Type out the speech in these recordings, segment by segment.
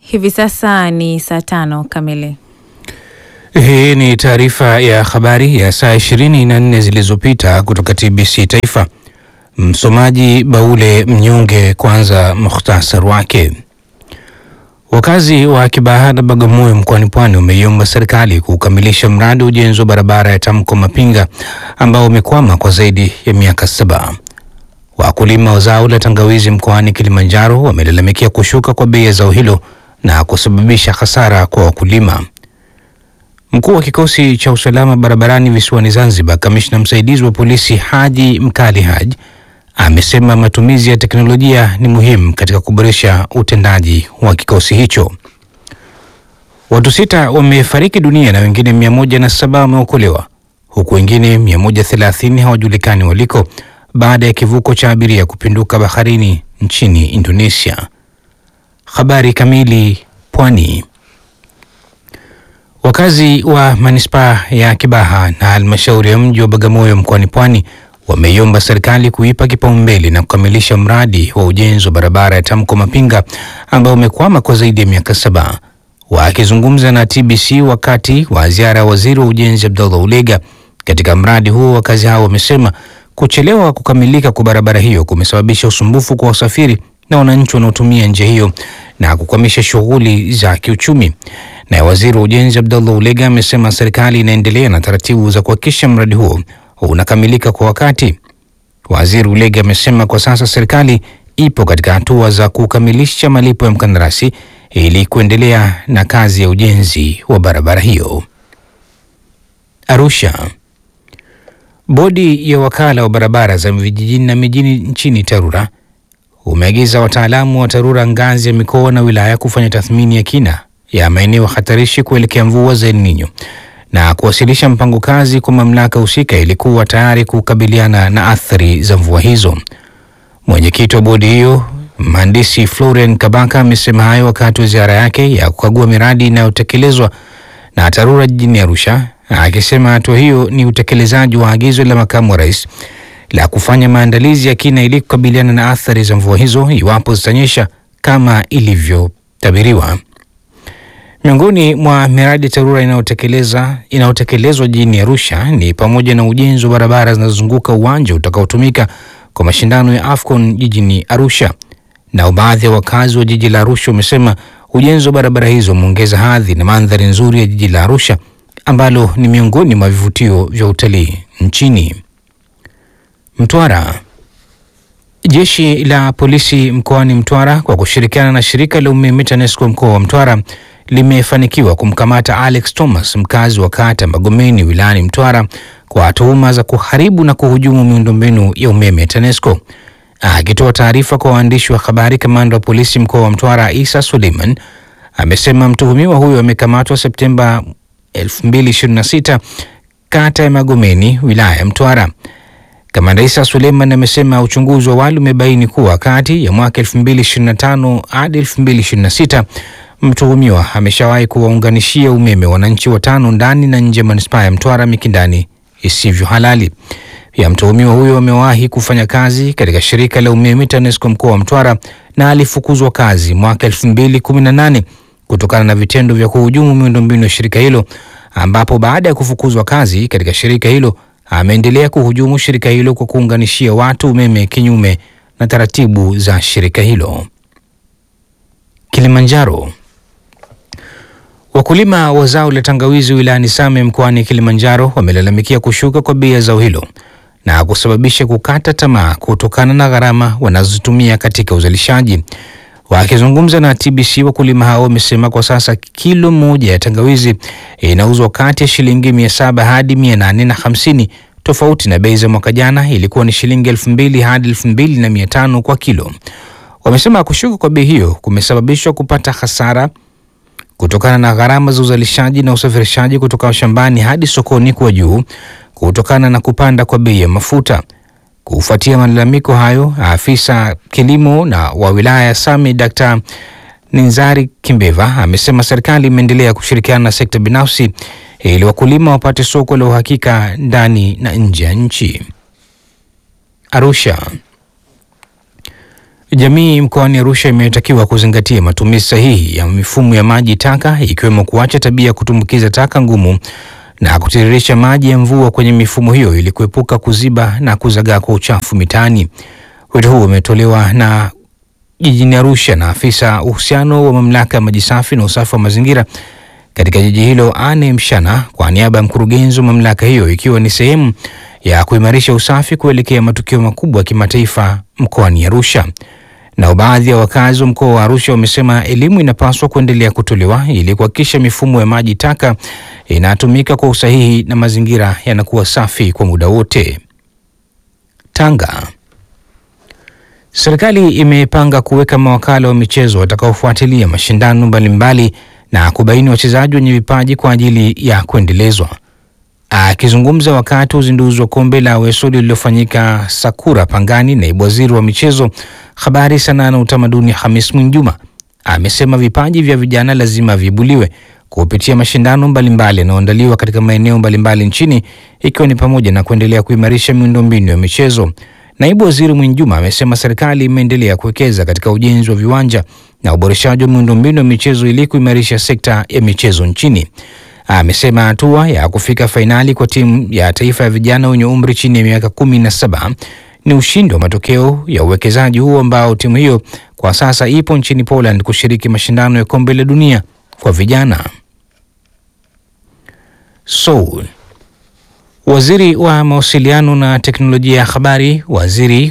Hivi sasa ni saa tano kamili. Hii ni taarifa ya habari ya saa 24 zilizopita kutoka TBC Taifa. Msomaji Baule Mnyonge. Kwanza mukhtasar wake. Wakazi wa Kibaha na Bagamoyo mkoani Pwani wameiomba serikali kukamilisha mradi wa ujenzi wa barabara ya Tamko Mapinga ambao umekwama kwa zaidi ya miaka saba. Wakulima wa zao la tangawizi mkoani Kilimanjaro wamelalamikia kushuka kwa bei ya zao hilo na kusababisha hasara kwa wakulima. Mkuu wa kikosi cha usalama barabarani visiwani Zanzibar, kamishna msaidizi wa polisi Haji Mkali Haji amesema matumizi ya teknolojia ni muhimu katika kuboresha utendaji wa kikosi hicho. Watu sita wamefariki dunia na wengine mia moja na saba wameokolewa huku wengine 130 hawajulikani waliko baada ya kivuko cha abiria kupinduka baharini nchini Indonesia. Habari kamili. Pwani. Wakazi wa manispaa ya Kibaha na halmashauri ya mji wa Bagamoyo mkoani Pwani wameiomba serikali kuipa kipaumbele na kukamilisha mradi wa ujenzi wa barabara ya Tamko Mapinga ambao umekwama kwa zaidi ya miaka saba. Wakizungumza na TBC wakati wa ziara ya waziri wa ujenzi Abdullah Ulega katika mradi huo, wakazi hao wamesema kuchelewa kukamilika kwa barabara hiyo kumesababisha usumbufu kwa wasafiri na wananchi wanaotumia njia hiyo na kukwamisha shughuli za kiuchumi. Naye waziri wa ujenzi Abdullah Ulega amesema serikali inaendelea na taratibu za kuhakikisha mradi huo unakamilika kwa wakati. Waziri Ulega amesema kwa sasa serikali ipo katika hatua za kukamilisha malipo ya mkandarasi ili kuendelea na kazi ya ujenzi wa barabara hiyo. Arusha. Bodi ya wakala wa barabara za vijijini na mijini nchini TARURA umeagiza wataalamu wa TARURA ngazi ya mikoa na wilaya kufanya tathmini ya kina ya maeneo hatarishi kuelekea mvua za El Nino na kuwasilisha mpango kazi kwa mamlaka husika ili kuwa tayari kukabiliana na athari za mvua hizo. Mwenyekiti wa bodi hiyo mhandisi Florian Kabaka amesema hayo wakati wa ziara yake ya kukagua miradi inayotekelezwa na TARURA jijini Arusha, akisema hatua hiyo ni utekelezaji wa agizo la makamu wa rais la kufanya maandalizi ya kina ili kukabiliana na athari za mvua hizo iwapo zitanyesha kama ilivyotabiriwa. Miongoni mwa miradi TARURA inayotekeleza inayotekelezwa jijini Arusha ni pamoja na ujenzi wa barabara zinazozunguka uwanja utakaotumika kwa mashindano ya AFCON jijini Arusha. Nao baadhi ya wakazi wa jiji la Arusha wamesema ujenzi wa barabara hizo umeongeza hadhi na mandhari nzuri ya jiji la Arusha ambalo ni miongoni mwa vivutio vya utalii nchini. Mtwara. Jeshi la polisi mkoani Mtwara kwa kushirikiana na shirika la umeme TANESCO mkoa wa Mtwara limefanikiwa kumkamata Alex Thomas mkazi wa kata Magomeni wilayani Mtwara kwa tuhuma za kuharibu na kuhujumu miundombinu ya umeme ya TANESCO. Akitoa taarifa kwa waandishi wa habari, kamanda wa polisi mkoa wa Mtwara Isa Suleiman amesema mtuhumiwa huyo amekamatwa Septemba 2026 kata ya Magomeni wilaya ya Mtwara. Kamanda Isa Suleiman amesema uchunguzi wa awali umebaini kuwa kati ya mwaka 2025 hadi 2026 mtuhumiwa ameshawahi kuwaunganishia umeme wananchi watano ndani na nje ya manispaa ya Mtwara Mikindani isivyo halali. Pia mtuhumiwa huyo amewahi kufanya kazi katika shirika la umeme TANESCO mkoa wa Mtwara na alifukuzwa kazi mwaka 2018 kutokana na vitendo vya kuhujumu miundombinu ya shirika hilo, ambapo baada ya kufukuzwa kazi katika shirika hilo ameendelea kuhujumu shirika hilo kwa kuunganishia watu umeme kinyume na taratibu za shirika hilo. Kilimanjaro. Wakulima wa zao la tangawizi wilayani Same mkoani Kilimanjaro wamelalamikia kushuka kwa bei ya zao hilo na kusababisha kukata tamaa kutokana na gharama wanazotumia katika uzalishaji. Wakizungumza na TBC, wakulima hao wamesema kwa sasa kilo moja ya tangawizi inauzwa kati ya shilingi mia saba hadi mia nane na hamsini tofauti na bei za mwaka jana ilikuwa ni shilingi elfu mbili hadi elfu mbili na mia tano kwa kilo. Wamesema kushuka kwa bei hiyo kumesababishwa kupata hasara kutokana na gharama za uzalishaji na usafirishaji kutoka shambani hadi sokoni kuwa juu kutokana na kupanda kwa bei ya mafuta. Kufuatia malalamiko hayo, afisa kilimo na wa wilaya ya Same Dr. Ninzari Kimbeva amesema serikali imeendelea kushirikiana na sekta binafsi ili wakulima wapate soko la uhakika ndani na nje ya nchi. Arusha. Jamii mkoani Arusha imetakiwa kuzingatia matumizi sahihi ya mifumo ya maji taka ikiwemo kuacha tabia ya kutumbukiza taka ngumu na kutiririsha maji ya mvua kwenye mifumo hiyo ili kuepuka kuziba na kuzagaa kwa uchafu mitaani. Wito huo umetolewa na jijini Arusha na afisa uhusiano wa mamlaka ya maji safi na usafi wa mazingira katika jiji hilo Anne Mshana kwa niaba ya mkurugenzi wa mamlaka hiyo ikiwa ni sehemu ya kuimarisha usafi kuelekea matukio makubwa ya kimataifa mkoani Arusha. Na baadhi ya wakazi wa mkoa wa Arusha wamesema elimu inapaswa kuendelea kutolewa ili kuhakikisha mifumo ya maji taka inatumika kwa usahihi na mazingira yanakuwa safi kwa muda wote. Tanga. Serikali imepanga kuweka mawakala wa michezo watakaofuatilia mashindano mbalimbali na kubaini wachezaji wenye vipaji kwa ajili ya kuendelezwa. Akizungumza wakati wa uzinduzi wa kombe la Wesodi lililofanyika Sakura Pangani, naibu waziri wa michezo, habari, sanaa na utamaduni Hamis Mwinjuma amesema vipaji vya vijana lazima viibuliwe kupitia mashindano mbalimbali yanayoandaliwa katika maeneo mbalimbali nchini ikiwa ni pamoja na kuendelea kuimarisha miundombinu ya michezo. Naibu waziri Mwinjuma amesema serikali imeendelea kuwekeza katika ujenzi wa viwanja na uboreshaji wa miundombinu ya michezo ili kuimarisha sekta ya michezo nchini. Amesema hatua ya kufika fainali kwa timu ya taifa ya vijana wenye umri chini ya miaka kumi na saba ni ushindi wa matokeo ya uwekezaji huo ambao timu hiyo kwa sasa ipo nchini Poland kushiriki mashindano ya kombe la dunia kwa vijana. Seoul. Waziri wa mawasiliano na teknolojia ya habari, waziri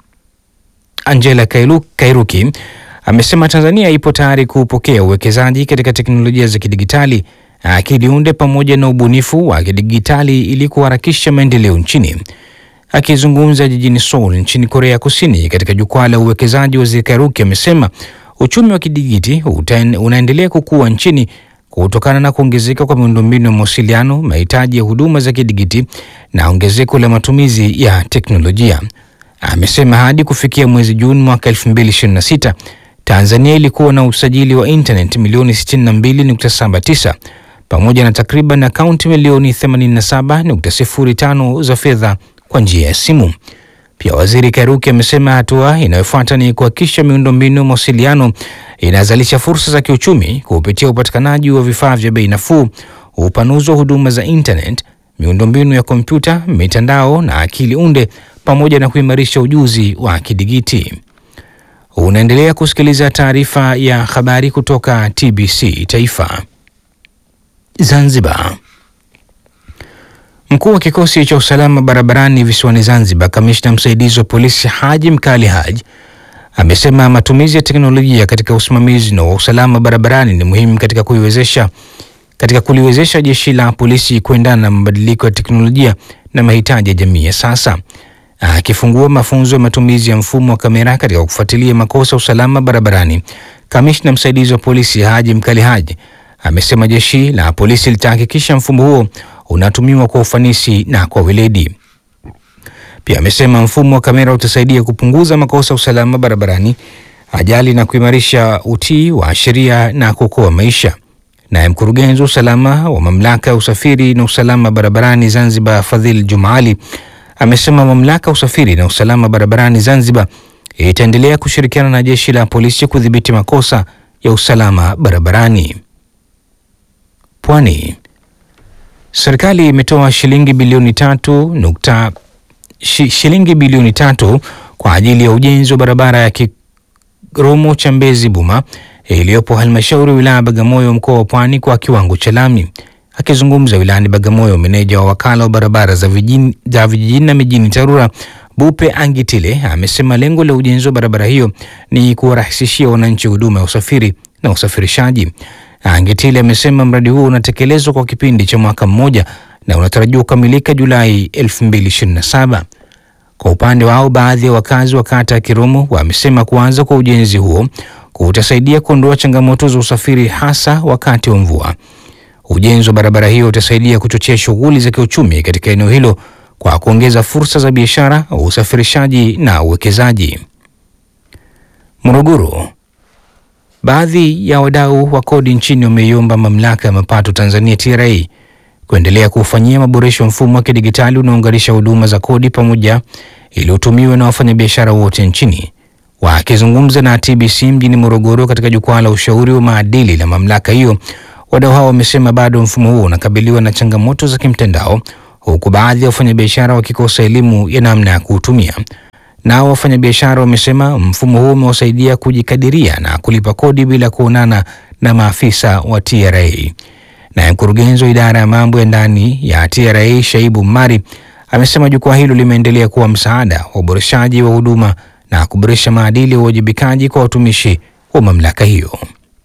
Angela Kailu, Kairuki amesema Tanzania ipo tayari kupokea uwekezaji katika teknolojia za kidigitali, akili unde pamoja na ubunifu wa kidigitali ili kuharakisha maendeleo nchini. Akizungumza jijini Seoul nchini Korea Kusini katika jukwaa la uwekezaji, waziri Kairuki amesema uchumi wa kidigiti unaendelea kukua nchini kutokana na kuongezeka kwa miundombinu ya mawasiliano, mahitaji ya huduma za kidigiti na ongezeko la matumizi ya teknolojia. Amesema hadi kufikia mwezi Juni mwaka 2026 Tanzania ilikuwa na usajili wa internet milioni 62.79 pamoja na takriban akaunti milioni 87.05 za fedha kwa njia ya simu. Pia waziri Kairuki amesema hatua inayofuata ni kuhakikisha miundombinu ya mawasiliano inazalisha fursa za kiuchumi kupitia upatikanaji wa vifaa vya bei nafuu, upanuzi wa huduma za internet, miundombinu ya kompyuta, mitandao na akili unde, pamoja na kuimarisha ujuzi wa kidigiti. Unaendelea kusikiliza taarifa ya habari kutoka TBC Taifa. Zanzibar. Mkuu wa kikosi cha usalama barabarani visiwani Zanzibar, kamishna msaidizi wa polisi Haji Mkali Haji amesema matumizi ya teknolojia katika usimamizi na wa usalama barabarani ni muhimu katika kuiwezesha katika kuliwezesha jeshi la polisi kuendana na mabadiliko ya teknolojia na mahitaji ya jamii ya sasa. Akifungua mafunzo ya matumizi ya mfumo wa kamera katika kufuatilia makosa ya usalama barabarani, kamishna msaidizi wa polisi Haji Mkali Haji amesema jeshi la polisi litahakikisha mfumo huo unatumiwa kwa ufanisi na kwa weledi. Pia amesema mfumo wa kamera utasaidia kupunguza makosa ya usalama barabarani, ajali na kuimarisha utii wa sheria na kuokoa maisha. Naye mkurugenzi wa usalama wa mamlaka ya usafiri na usalama barabarani Zanzibar, Fadhil Jumaali, amesema mamlaka ya usafiri na usalama barabarani Zanzibar itaendelea kushirikiana na jeshi la polisi kudhibiti makosa ya usalama barabarani. Pwani. Serikali imetoa shilingi bilioni tatu nukta shi, shilingi bilioni tatu kwa ajili ya ujenzi wa barabara ya Kiromo cha Mbezi Buma iliyopo halmashauri ya wilaya Bagamoyo mkoa wa Pwani kwa kiwango cha lami. Akizungumza wilayani Bagamoyo, meneja wa wakala wa barabara za vijijini za vijijini na mijini TARURA Bupe Angitile amesema lengo la ujenzi wa barabara hiyo ni kuwarahisishia wananchi huduma ya usafiri na usafirishaji. Angitile amesema mradi huo unatekelezwa kwa kipindi cha mwaka mmoja na unatarajiwa kukamilika Julai 2027. Kwa upande wao, baadhi ya wakazi wa kata ya Kiromo wamesema kuanza kwa ujenzi huo kutasaidia kuondoa changamoto za usafiri hasa wakati wa mvua. Ujenzi wa barabara hiyo utasaidia kuchochea shughuli za kiuchumi katika eneo hilo kwa kuongeza fursa za biashara, usafirishaji na uwekezaji. Morogoro. Baadhi ya wadau wa kodi nchini wameiomba mamlaka ya mapato Tanzania TRA kuendelea kuufanyia maboresho mfumo wa kidigitali unaounganisha huduma za kodi pamoja ili utumiwe na wafanyabiashara wote nchini. Wakizungumza na TBC mjini Morogoro katika jukwaa la ushauri wa maadili la mamlaka hiyo, wadau hao wamesema bado mfumo huo unakabiliwa na changamoto za kimtandao, huku baadhi ya wafanyabiashara wakikosa elimu ya namna ya kuutumia. Nao wafanyabiashara wamesema mfumo huo umewasaidia kujikadiria na kulipa kodi bila kuonana na maafisa wa TRA. Naye mkurugenzi wa idara ya mambo ya ndani ya TRA Shaibu Mari amesema jukwaa hilo limeendelea kuwa msaada wa uboreshaji wa huduma na kuboresha maadili ya uwajibikaji kwa watumishi wa mamlaka hiyo.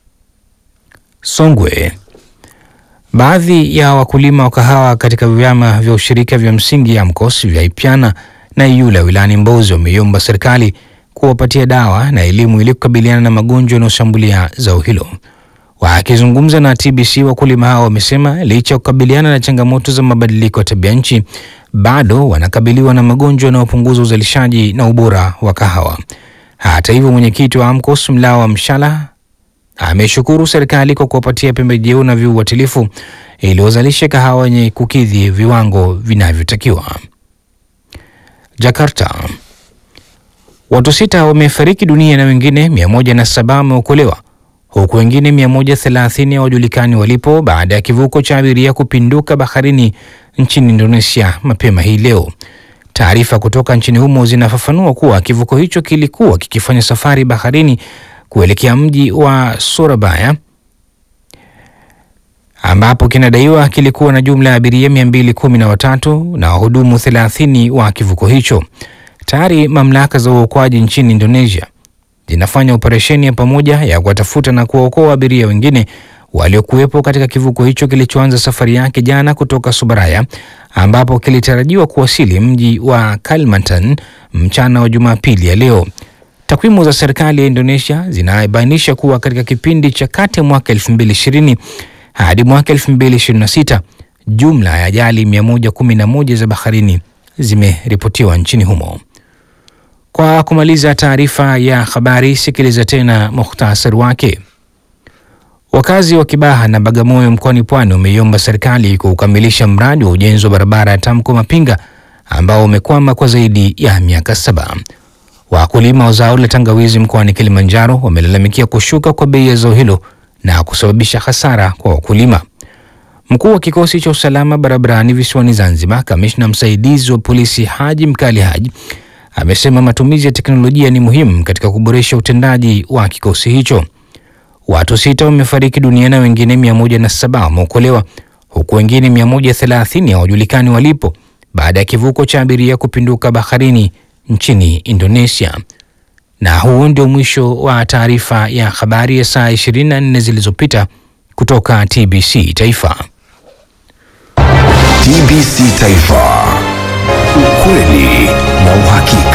Songwe. Baadhi ya wakulima wa kahawa katika vyama vya ushirika vya msingi AMCOS vya Ipyana na Iyula wilayani Mbozi wameiomba serikali kuwapatia dawa na elimu ili kukabiliana na magonjwa yanayoshambulia zao hilo. Wakizungumza na TBC, wakulima hao wamesema licha ya kukabiliana na changamoto za mabadiliko ya tabia nchi, bado wanakabiliwa na magonjwa yanayopunguza uzalishaji na ubora wa kahawa. Hata hivyo, mwenyekiti wa AMCOS Mlawa Mshala ameshukuru serikali kwa kuwapatia pembejeo na viuatilifu ili wazalishe kahawa yenye kukidhi viwango vinavyotakiwa. Jakarta. Watu sita wamefariki dunia na wengine 107 wameokolewa huku wengine 130 hawajulikani walipo baada ya kivuko cha abiria kupinduka baharini nchini Indonesia mapema hii leo. Taarifa kutoka nchini humo zinafafanua kuwa kivuko hicho kilikuwa kikifanya safari baharini kuelekea mji wa Surabaya ambapo kinadaiwa kilikuwa na jumla ya abiria 213 na wahudumu 30 wa kivuko hicho. Tayari mamlaka za uokoaji nchini Indonesia zinafanya operesheni ya pamoja ya kuwatafuta na kuwaokoa abiria wengine waliokuwepo katika kivuko hicho kilichoanza safari yake jana kutoka Surabaya ambapo kilitarajiwa kuwasili mji wa Kalimantan mchana wa Jumapili ya leo. Takwimu za serikali ya Indonesia zinabainisha kuwa katika kipindi cha kati ya mwaka 2020 hadi mwaka 2026 jumla ya ajali 111 za baharini zimeripotiwa nchini humo. Kwa kumaliza taarifa ya habari, sikiliza tena muhtasari wake. Wakazi wa Kibaha na Bagamoyo mkoani Pwani wameiomba serikali kukamilisha mradi wa ujenzi wa barabara ya Tamko Mapinga ambao umekwama kwa zaidi ya miaka saba. Wakulima wa zao la tangawizi mkoani Kilimanjaro wamelalamikia kushuka kwa bei ya zao hilo na kusababisha hasara kwa wakulima. Mkuu wa kikosi cha usalama barabarani visiwani Zanzibar, kamishna msaidizi wa polisi Haji Mkali Haji amesema matumizi ya teknolojia ni muhimu katika kuboresha utendaji wa kikosi hicho. Watu sita wamefariki dunia na wengine 107 wameokolewa huku wengine 130 hawajulikani walipo baada ya kivuko cha abiria kupinduka baharini nchini Indonesia. Na huu ndio mwisho wa taarifa ya habari ya saa 24 zilizopita kutoka TBC Taifa. TBC Taifa, ukweli na uhakika.